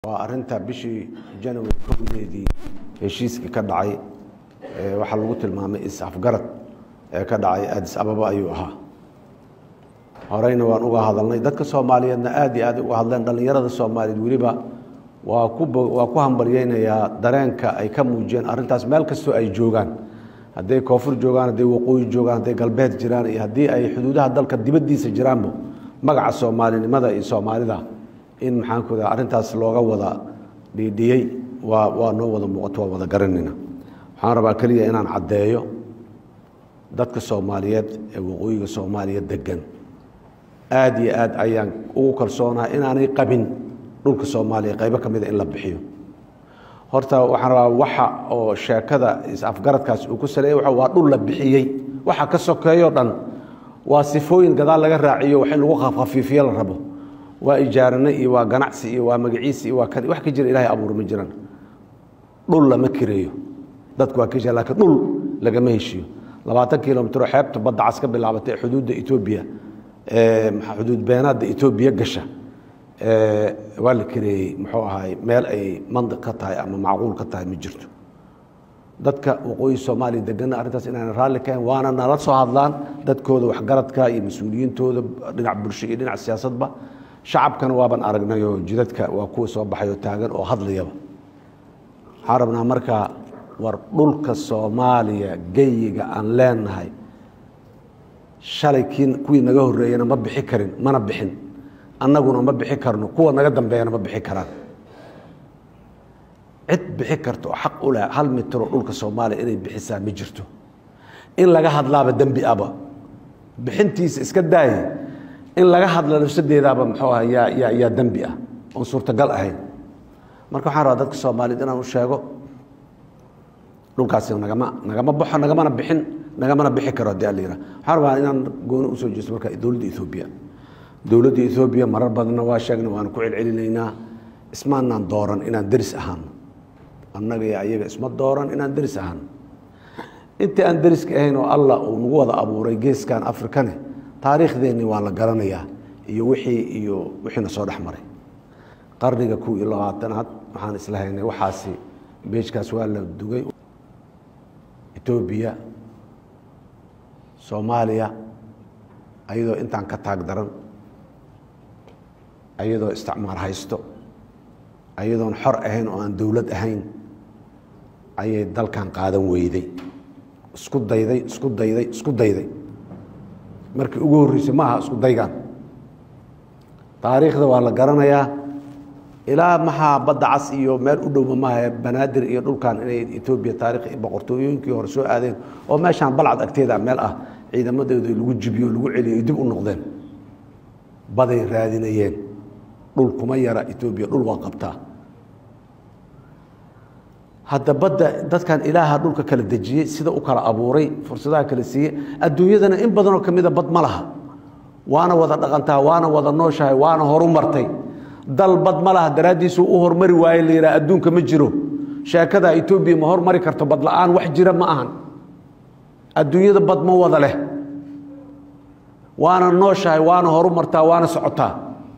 waa arinta bishii janawari kowdeedii heshiiskii ka dhacay waxaa lagu tilmaamay is-afgarad ee ka dhacay aadis ababa ayuu ahaa horeyna waan uga hadalnay dadka soomaaliyeedna aad iyo aad uga hadleen dhallinyarada soomaaliyeed weliba waa ku waa ku hambalyeynayaa dareenka ay ka muujiyeen arrintaas meel kastoo ay joogaan hadday koonfur joogaan hadday waqooyi joogaan hadday galbeed jiraan iyo haddii ay xuduudaha dalka dibaddiisa jiraanba magaca soomaalinimada iyo soomaalida in maxaankuda arrintaas looga wada dhiidhiyey waa waa noo wada muuqato waa wada garanayna waxaan rabaa keliya inaan caddeeyo dadka soomaaliyeed ee waqooyiga soomaaliya degan aad iyo aad ayaan ugu kalsoonaa inaanay qabin dhulka soomaaliya qaybo ka mida in la bixiyo horta waxaan rabaa waxa oo sheekada is-afgaradkaas uu ku saleeyay waa dhul la bixiyey waxa ka sokeeyo dhan waa sifooyin gadaal laga raaciyo wax in lagu khafiifiyo la rabo waa ijaarane iyo waa ganacsi iyo waa magaciisi iyo waa kan wax ka jira ilahay abuur ma jiraan dhul lama kireeyo dadku waa ka jira lakiin dhul lagama heshiyo labaatan kilomitro xeebta badda cas ka bilaabatay xuduudda etoobiya xuduud beenaadda etoobiya gasha waa la kireeyey muxuu ahaay meel ay mandiq ka tahay ama macquul ka tahay ma jirto dadka waqooyi soomaaliya degana arrintaas inaana raalli kahayn waana nala soo hadlaan dadkooda waxgaradka iyo mas-uuliyiintooda dhinac bulsho iyo dhinac siyaasadba shacabkana waaban aragnay oo jidadka waa kuwa soo baxay oo taagan oo hadlayaba waxaan rabnaa markaa war dhulka soomaaliya geyiga aan leenahay shalay kii kuwii naga horreeyena ma bixi karin mana bixin annaguna ma bixi karno kuwa naga dambeeyana ma bixi karaan cid bixi karta oo xaq u leh hal mitro dhulka soomaaliya inay bixisaa ma jirto in laga hadlaaba dembi aba bixintiisa iska daaye in laga hadla nafsadeedaaba muxuu aha yaa yaa yaa dembi ah oon suurtagal ahayn marka waxaan rabaa dadka soomaaliyeed inaan u sheego dhulkaasi nagama nagama baxo nagamana bixin nagamana bixi karo haddii alla yihah waxaan rabaa inaan gooni usoo jeesto marka dowladda ethoobiya dowladda ethoobiya marar badanna waa sheegna waanu ku celcelinaynaa ismaanaan dooran inaan deris ahaano annaga iyo ayaga isma dooran inaan deris ahaano intii aan deriska ahayn oo allah uu nagu wada abuuray geeskan afrikane taariikhdeenni waa la garanayaa iyo wixii iyo wixiina soo dhex maray qarniga kow iyo labaatanaad waxaan isla haynay waxaasi beejkaas waa la dugay etoobiya soomaaliya ayadoo intaan ka taag daran ayadoo isticmaar haysto ayadoon xor ahayn oo aan dowlad ahayn ayay dalkan qaadan weyday isku dayday isku dayday isku dayday markii ugu horreysay ma aha isku daygaan taariikhda waa la garanayaa ilaa maxaa badda cas iyo meel u dhowma maaha banaadir iyo dhulkan inay etoobiya taarikh boqortooyooyinkii hore soo aadeen oo meeshaan balcad agteeda meel ah ciidamadeedu lagu jibiyo lagu celiyo dib u noqdeen baday raadinayeen dhul kuma yara etoobiya dhul waa qabtaa hadda badda dadkan ilaaha dhulka kala dejiyey sida u kala abuuray fursadaha kala siiyey adduunyadana in badanoo ka mida bad ma laha waana wada dhaqantaa waana wada nooshahay waana horu martay dal bad ma laha daraaddiisu u hormari waaye la yidhaha adduunka ma jiro sheekada etoobiya ma hormari karto bad la-aan wax jira ma ahan adduunyada bad ma wada leh waana nooshahay waana horu martaa waana socotaa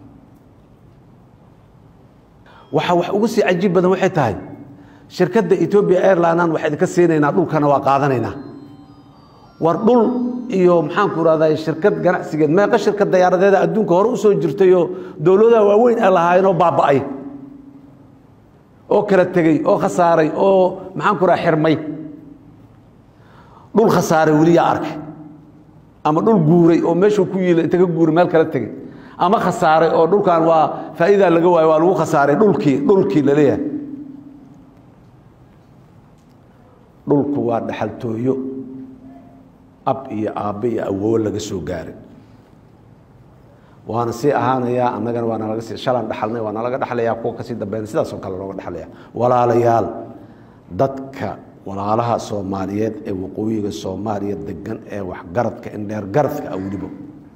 waxa wax ugu sii cajiib badan waxay tahay shirkadda etoobiya airlinan waxaa idinka siinaynaa dhulkana waa qaadanaynaa war dhul iyo maxaanku irahdaa shirkad ganacsigeed meeqa shirkad dayaaradeeda adduunka hore usoo jirtayoo dowladaha waaweyn ay lahaayeenoo baaba'ay oo kala tegey oo khasaaray oo maxaanku raha xirmay dhul khasaaray weli yaa arkay ama dhul guuray oo meeshuu ku yiila inta ka guuray meel kala tegey ama khasaaray oo dhulkan waa faa'idaa laga waayo waa lagu khasaaray dhulkii dhulkii laleeyahay dhulku waa dhaxaltooyo ab iyo aabbe iyo awoowo laga soo gaaray waana sii ahaanayaa annagana waa nalaga sii shalaan dhaxalnay waa nalaga dhexlayaa kuwa kasii dambeyn sidaasoo kale looga dhexlaya walaalayaal dadka walaalaha soomaaliyeed ee waqooyiga soomaaliya degan ee waxgaradka indheer garadka ah weliba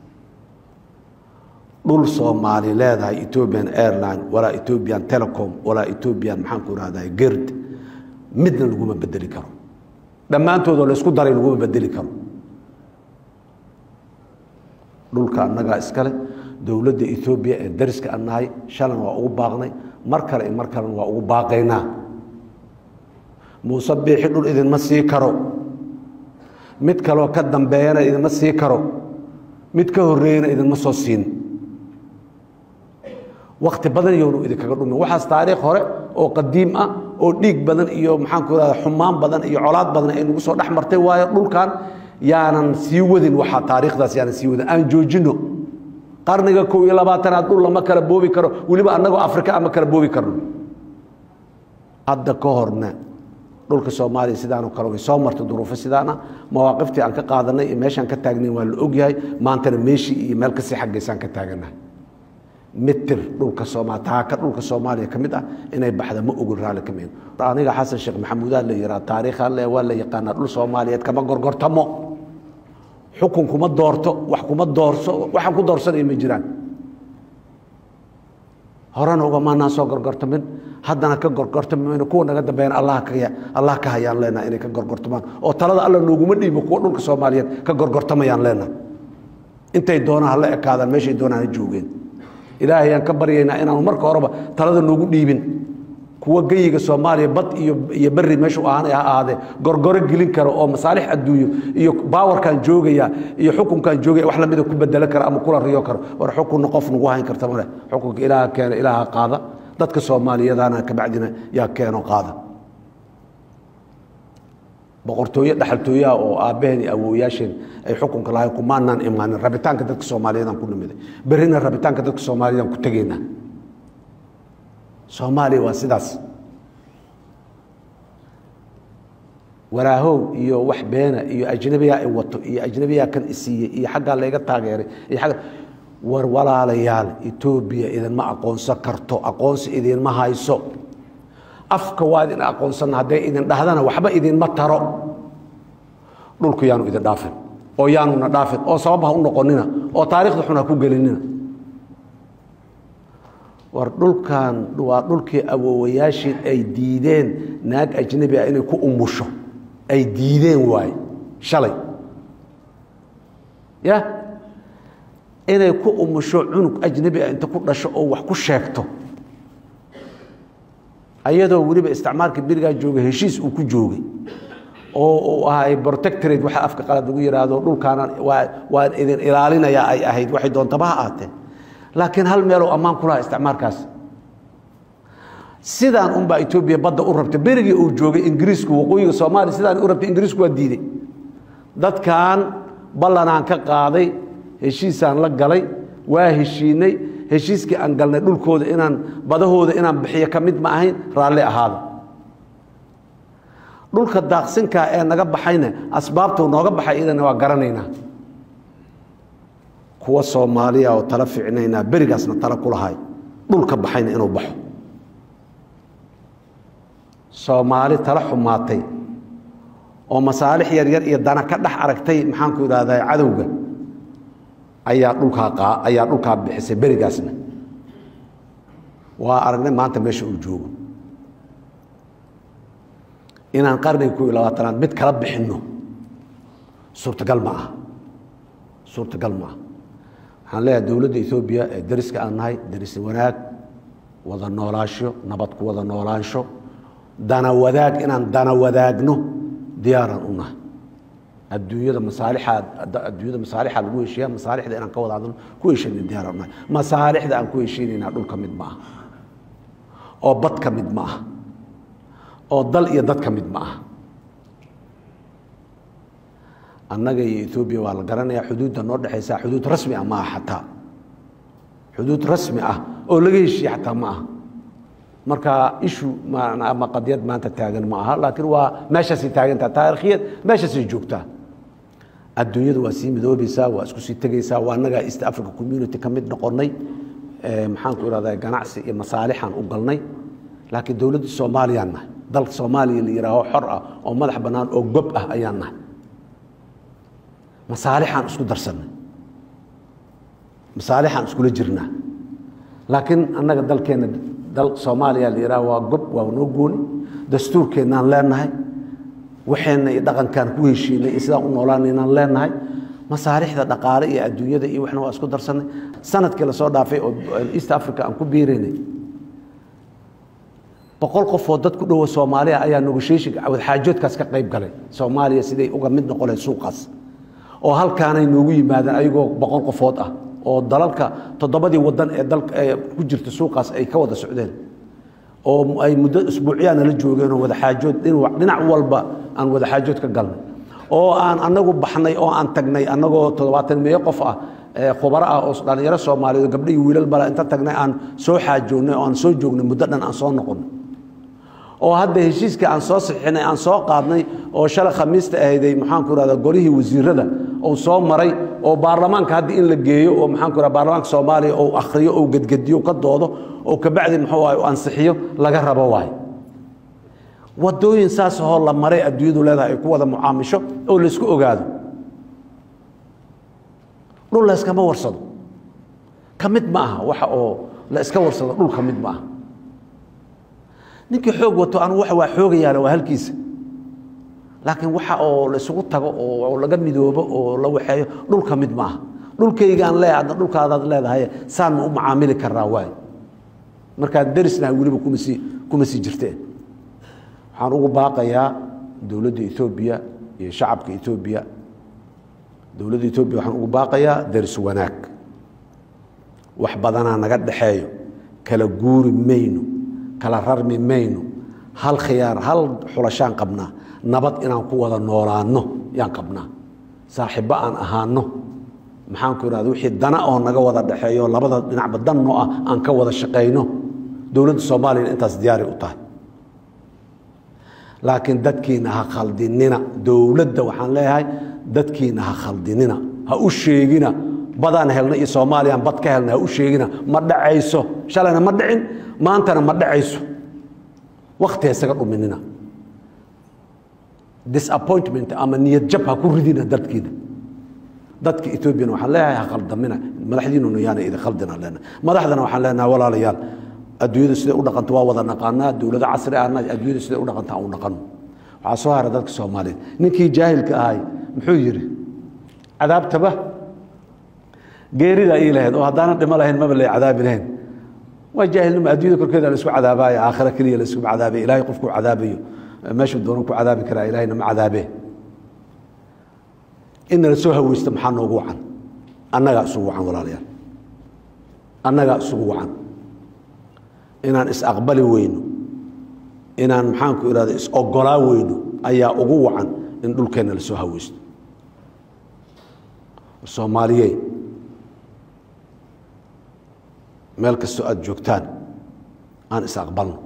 dhul soomaali leedahay ethoobian airline walaa ethoobian telecom walaa ethoobian maxaanku irahdaa gerd midna laguma bedeli karo dhammaantoodoo laysku daray laguma bedeli karo dhulka annagaa iskale dowladda etoobiya ee dariska aan nahay shalan waa ugu baaqnay mar kale iyo mar kalena waa ugu baaqaynaa muuse biixi dhul idinma sii karo mid kaloo ka dambeeyana idinma sii karo mid ka horreeyana idinma soo siin wakti badan yoonu idinkaga dhumin waxaas taariikh hore oo qadiim ah oo dhiig badan iyo maxaanku irahda xumaan badan iyo colaad badan ay nagu soo dhex martay waayo dhulkan yaanan sii wadin waxaa taariikhdaas yaanan sii wadin aan joojino qarniga kow iyo labaatanaad dhul lama kala boobi karo weliba annagoo afrika ama kala boobi karno hadda ka horna dhulka soomaaliya sidaanoo kale way soo martay duruufo sidaana mawaaqiftii aan ka qaadanay iyo meeshaan ka taagnayn waa la ogyahay maantana meeshii iyo meel kasii xaggaysaan ka taaganahay mitir dhulka sooma taaka dhulka soomaaliya ka mid ah inay baxda ma ogol raalli ka mid aniga xasan sheekh maxamuudaa la yihaa taariikhaan le waa la yaqaanaa dhul soomaaliyeed kama gorgortamo xukun kuma doorto wax kuma doorso waxaan ku doorsanaya ma jiraan horena ugamaanaan soo gorgortamin haddana ka gorgortami kuwa naga dambeeyana allah ka allah ka hayaan leenaha inay ka gorgortamaan oo talada alla nooguma dhiibo kuwa dhulka soomaaliyeed ka gorgortamayaan leenaha intay doonaan hala ekaadaan meeshay doonaan ha joogeen ilaahay aan ka baryaynaa inaanu marka horeba talada noogu dhiibin kuwa geyiga soomaaliya bad iyo iyo beri meeshu ahaanay ha ahaadee gorgoro gelin karo oo masaalix adduunyo iyo baawarkan joogaya iyo xukunkan joogaya wax lamida ku bedelo kara ama kula riyo karo war xukunna qof nagu hayn karta male xukunka ilaaha keena ilaaha qaada dadka soomaaliyadaana kabacdina yaa keeno qaada boqortooye dhaxaltooyaha oo aabbaheen iyo awooyaasheen ay xukunka lahayn kumaanaan imaanin rabitaanka dadka soomaaliyeedaan ku nimiday berrina rabitaanka dadka soomaaliyeedaan ku tegaynaa soomaaliya waa sidaas waraahow iyo wax beena iyo ajnabiyaa i wato iyo ajnabiyaa kan isiiyey iyo xaggaa layga taageeray iyo agga war walaalayaal etoobiya idinma aqoonsan karto aqoonsi idinma hayso afka waa idin aqoonsanna hadday idin dhahdana waxba idinma taro dhulku yaanu idin dhaafin oo yaanuna dhaafin oo sabab ha u noqonina oo taarikhda xun ha ku gelinina war dhulkan waa dhulkii awoowayaashiin ay diideen naag ajnabi ah inay ku umusho ay diideen waaye shalay ya inay ku umusho cunug ajnabi ah inta ku dhasho oo wax ku sheegto ayadoo weliba isticmaalka berigaa jooga heshiis uu ku joogay oo uu ahay protectorate waxa afka qalad lagu yidhaahdo dhulkaana waa waan idin ilaalinayaa ay ahayd waxay doontaba ha aatee laakiin hal meeloo ammaan ku lahaa isticmaalkaas sidaan unbaa etoobiya badda u rabtay berigii uu joogay ingiriisku waqooyiga soomaaliya sidaan u rabtay ingiriisku waa diiday dadkan ballanaan ka qaaday heshiisaan la galay waa heshiinay heshiiskii aan galnay dhulkooda inaan badahooda inaan bixiyo ka mid ma ahayn raalli ahaada dhulka daaqsinkaa ee naga baxayna asbaabtuu nooga baxay idana waa garanaynaa kuwa soomaaliya oo tala ficnaynaa berigaasna tala ku lahay dhulka baxayna inuu baxo soomaali tala xumaatay oo masaalix yaryar iyo dana ka dhex aragtay maxaanku idhahdaa cadowga ayaa dhulkaa ayaa dhulkaa bixisay berigaasna waa aragnay maanta meesha uu joogo inaan qarniga kow iyo labaatanaad mid kala bixinno suurtagal ma aha suurtagal ma aha waxaan leeyahay dowladda etoobiya ee dariska aan nahay daris wanaag wada noolaasho nabad ku wada noolaansho dana wadaag inaan dana wadaagno diyaaraan u nahay adduunyada masaalixaa adduunyada masaalixaa lagu heshiiya masaalixda inaan ka wada hadalno ku heshayna diyaaraan u nahay masaalixda aan ku heshiinaynaa dhul ka mid ma aha oo bad ka mid ma aha oo dal iyo dad ka mid ma aha annaga iyo etoobiya waa la garanayaa xuduudda noo dhexaysa xuduud rasmi ah ma aha xataa xuduud rasmi ah oo laga heshiiye xataa ma aha marka ishu ama qadiyad maanta taagan ma aha laakiin waa meeshaasay taagantaha taarikhiyad meeshaasay joogtaa adduunyadu waa sii midoobaysaa waa isku sii tegaysaa waa annagaa east africa community ka mid noqonnay maxaanku irahdaa ganacsi iyo masaalixaan u galnay laakiin dowladda soomaaliyaan nahay dalka soomaaliya la yihaaho xor ah oo madax bannaan oo gob ah ayaan nahay masaalixaan isku darsannay masaalixaan iskula jirnaa laakiin annaga dalkeenna dal soomaaliya la yidhaha waa gob waa noo gooni dastuurkeennaan leenahay waxeenna iyo dhaqankaan ku heshiinay iyo sidaan u noolaanaynaan leenahay masaalixda dhaqaale iyo adduunyada iyo waxna waa isku darsanay sanadkii lasoo dhaafay oo east africa aan ku biiraynay boqol qofoo dad ku dhowa soomaaliya ayaa negotiation wadxaajoodkaas ka qayb galay soomaaliya siday uga mid noqon lahayd suuqaas oo halkaanay noogu yimaadeen ayagoo boqol qofood ah oo dalalka toddobadii wadan ee dalka ee ku jirta suuqaas ay ka wada socdeen oo ay muddo isbuucyaana la joogeen oo wadaxaajood dhinac walba aan wadaxaajood ka galnay oo aan anagu baxnay oo aan tagnay anagoo toddobaatan meeyo qof ah khubaro ah oo dhallinyaro soomaaliyeed gabdho iyo wiilal bala inta tagnay aan soo xaajoonnay oo aan soo joognay muddo dhan aan soo noqonnay oo hadda heshiiskii aan soo sixinay aan soo qaadnay oo shalay khamiista ahayday maxaanku irahda golihii wasiirada uu soo maray oo baarlamaanka hadda in la geeyo oo maxaanku irahda baarlamaanka soomaaliya ou akhriyo ou gedgediyo ka doodo oo kabacdi muxuu ahay ansixiyo laga rabo waayo wadooyin saas ahoo la maray adduunyadu leedahay ay ku wada mucaamisho oo laysku ogaado dhul la yskama warsado ka mid ma aha waxa oo la iska warsado dhul ka mid ma aha ninkii xoog wato anu waa xoogayaala waa halkiisa laakiin waxa oo la isugu tago oo laga midoobo oo la waxeeyo dhulka mid ma aha dhulkaygaan leeyahay adna dhulkaadaad leedahay saan ma u macaamili karaa waay markaan darisnahay weliba kuma sii kuma sii jirteen waxaan ugu baaqayaa dowladda etoobiya iyo shacabka etoobiya dowladda etoobiya waxaan ugu baaqayaa daris wanaag wax badanaa naga dhexeeyo kala guuri mayno kala rarmi mayno hal khiyaar hal xulashaan qabnaa nabad inaan ku wada noolaanno yaan qabnaa saaxiibbo aan ahaano maxaanku irahda wixii dana oo naga wada dhexeeyo labada dhinacba danno ah aan ka wada shaqayno dowladda soomaaliyana intaas diyaari u tahay laakiin dadkiina ha khaldinina dowladda waxaan leeyahay dadkiina ha khaldinina ha u sheegina badaan helna iyo soomaaliyaan bad ka helna ha u sheegina ma dhacayso shalayna ma dhicin maantana ma dhacayso wakti ha isaga dhuminina disappointment ama niyad jab ha ku ridina dadkiina dadka etoobiyana waxaan leeyahay ha khaldamina madaxdiinuna yaana idin khaldina leenahay madaxdana waxaan leenahay walaalayaal adduunyada siday u dhaqanto waa wada naqaanaa dowlado casri ahna adduunyada siday u dhaqanta aan u dhaqano waxaa soo hara dadka soomaaliyeed ninkii jaahilka ahay muxuu yidhi cadaabtaba geerida ii lahayd oo haddaana dhimo lahayn maba lay cadaabi lahayn waa jaahilnimo adduunyada korkeeda laisku cadaabaayo aakhira keliya laisku cadaabay ilaahay qofkuu cadaabayo meeshuu doonan ku cadaabi karaa ilahayna ma cadaabee inna la soo haweysto maxaa noogu wacan annagaa isugu wacan walaalayaal annagaa isugu wacan inaan is-aqbali weyno inaan maxaanku irahda is-ogolaa weyno ayaa ugu wacan in dhulkeenna la soo haweysto soomaaliyey meel kastoo aada joogtaan aan is-aqbalno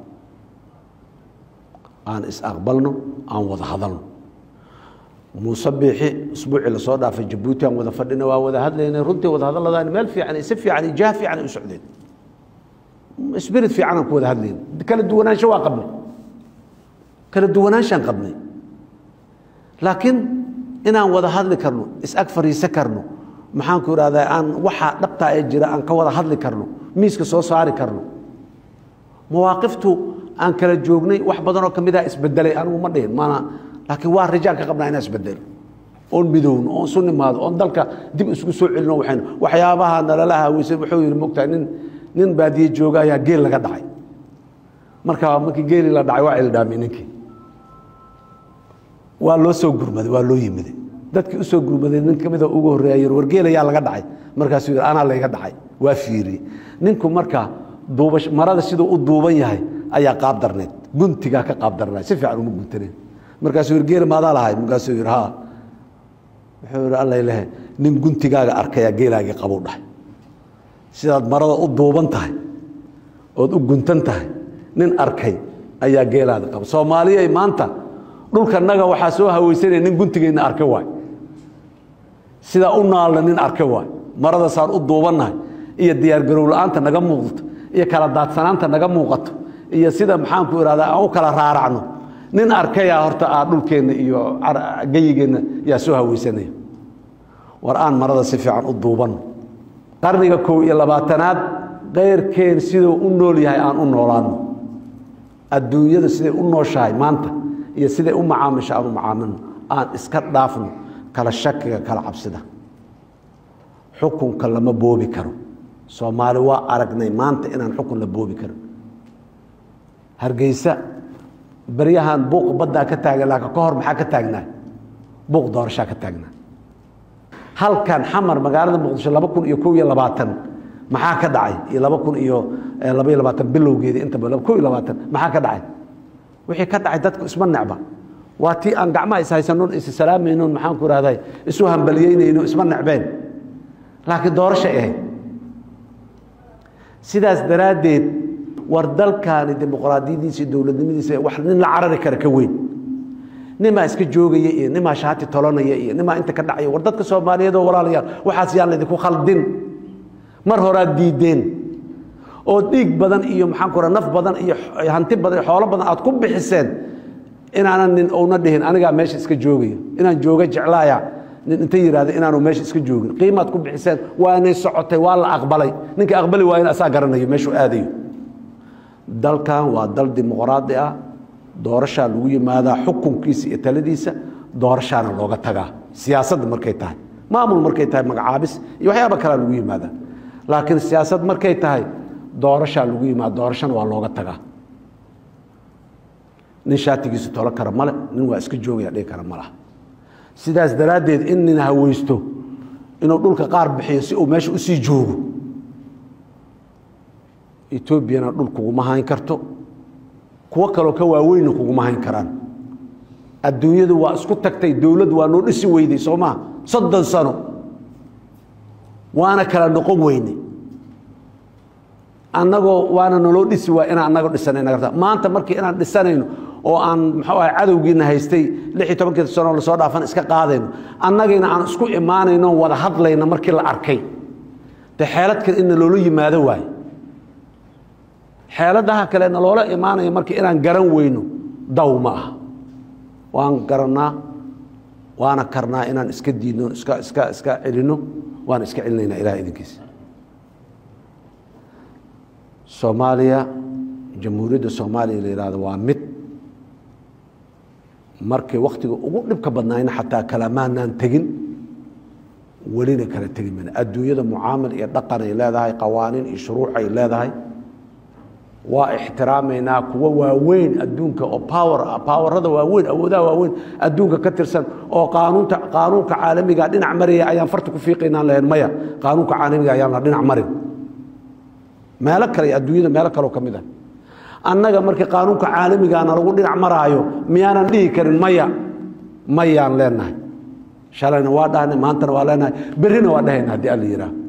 aan is-aqbalno aan wada hadalno muuse biixi usbuucii lasoo dhaafay jabuuti aan wada fadhina waa wada hadlaynay runtii wada hadalladaan meel fiican si fiican iyo jah fiican ay u socdeen spirit fiican aan ku wada hadlayna kala duwanaansho waa qabnay kala duwanaanshaan qabnay laakiin inaan wada hadli karno is-ag fariisan karno maxaanku irahdaa aan waxaa dhabtaa ee jira aan ka wada hadli karno miiska soo saari karno mawaaqiftu aan kala joognay wax badanoo ka midaa isbedelay anigu ma dhihin maana laakiin waa rajaan ka qabnaa inaan isbedelo oon midowno oon isu nimaado oon dalka dib isugu soo celino waxaynu waxyaabaha nalala haweysan wuxuu yidhi mogtahay nin nin baadiye jooga ayaa geel laga dhacay marka markii geeli la dhacay waa cildhaamay ninkii waa loo soo gurmaday waa loo yimiday dadkii u soo gurmaday nin ka mida ugu horreeya yir war geel ayaa laga dhacay markaasuu yidhi anaa layga dhacay waa fiiriyey ninku marka duuba marada siduu u duuban yahay ayaa qaab darneed guntigaa ka qaab darnay si fiican uma guntaneen markaasuu yidhi geel maadaa lahay markaasuu yidhi haa wuxuu yidhi alla lehe nin guntigaaga arkayaa geelaagii qabuu dhahay sidaad marada u duuban tahay ood u guntan tahay nin arkay ayaa geelaada qaba soomaaliyay maanta dhulkanaga waxaa soo haweysanaya nin guntigeenna arka waay sidaa u naalna nin arka waay maradasaan u duubannahay iyo diyaargarow la-aanta naga muuqato iyo kala daadsanaanta naga muuqato iyo sida maxaanku irahdaa aan u kala raaracno nin arkayaa horta aa dhulkeenna iyo geyigeenna yaa soo haweysanaya war aan marada si fiican u duubanno qarniga kow iyo labaatanaad keyrkeen siduu u nool yahay aan u noolaano adduunyada siday u nooshahay maanta iyo siday u macaamisha aan u macaamilno aan iska dhaafno kala shakiga kala cabsida xukunka lama boobi karo soomaali waa aragnay maanta inaan xukun la boobi karin hargeysa beryahan buuq baddaa ka taagan laakiin ka hor maxaa ka taagnaa buuq doorashaa ka taagnaa halkan xamar magaalada muqdisho laba kun iyo kow iyo labaatan maxaa ka dhacay iyo laba kun iyo labaiyo labaatan bilowgeeda intaba kow iyo labaatan maxaa ka dhacay wixii ka dhacay dadku isma necba waa tii aan gacmaha ishaysanon is salaamaynon maxaan ku rahday isu hambaliyeynayno isma necbeen laakiin doorashay ahayd sidaas daraaddeed war dalkaani dimuqraadiyadiisa dowladnimadiisa wax nin la carari kara ka weyn nimaa iska joogaya iyo nimaa shaati tolonaya iyo nimaa inta ka dhacaya war dadka soomaaliyeed oo walaalayaal waxaas yaan laydinku khaldin mar horaad diideen oo dhiig badan iyo maxaan ku raha naf badan iyo hanti badan iyo xoolo badan aad ku bixiseen inaanan nin ouna dhihin anigaa meesha iska joogaya inaan jooga jeclaaya nin inta yihahda inaanu meesha iska joogin qiimaad ku bixiseen waanay socotay waa la aqbalay ninka aqbali waayana asaa garanayo meeshuu aadayo dalkan waa dal dimuqraadi ah doorashaa lagu yimaadaa xukunkiisa iyo taladiisa doorashaana looga tagaa siyaasadda markay tahay maamul markay tahay magacaabis iyo waxyaaba kalea lagu yimaadaa laakiin siyaasad markay tahay doorashaa lagu yimaada doorashana waa looga tagaa nin shaatigiisa tolo kara male nin waa iska joogaya dhigi kara malaha sidaas daraaddeed in nin haweysto inuu dhulka qaar bixiyo si uu meesha usii joogo etoobiyana dhul kuguma hayn karto kuwo kaloo ka waaweynna kuguma hayn karaan adduunyadu waa isku tagtay dowlad waa noo dhisi weyday soo maa soddon sano waana kala noqon weyne annagoo waana naloo dhisi waa inaan annago dhisanayna maanta markii inaan dhisanayno oo aan muxuu ahay cadowgiina haystay lix iyo tobankii sanoo lasoo dhaafan iska qaadayno annagiina aan isku imaanayno wada hadlayna markii la arkay de xeeladkan in naloola yimaado waaye xeeladaha kale naloola imaanaya markii inaan garan weyno daw ma aha waan garannaa waana karnaa inaan iska diidno iska iska iska celinno waana iska celinaynaa ilaah idinkiisa soomaaliya jamhuuriyadda soomaaliya la yihahdo waa mid markii wakhtiga ugu dhibka badnaayna xataa kalamaanaan tegin welina kala tegi mayna adduunyada mucaamil iyo dhaqan ay leedahay qawaaniin iyo shuruuc ay leedahay waa ixtiraamaynaa kuwo waaweyn adduunka oo power ah powerada waaweyn awoodaha waaweyn adduunka ka tirsan oo qaanuunta qaanuunka caalamiga dhinac maraya ayaan farta ku fiiqaynaan lahayn maya qaanuunka caalamiga ayaan la dhinac marin meelo kale adduunyada meelo kaleo ka mid ah annaga markii qaanuunka caalamigaana lagu dhinac maraayo miyaanan dhihi karin maya mayaan leenahay shalayna waa dhahnay maantana waa leenahay berrina waa dhahayna haddii alla yidhaah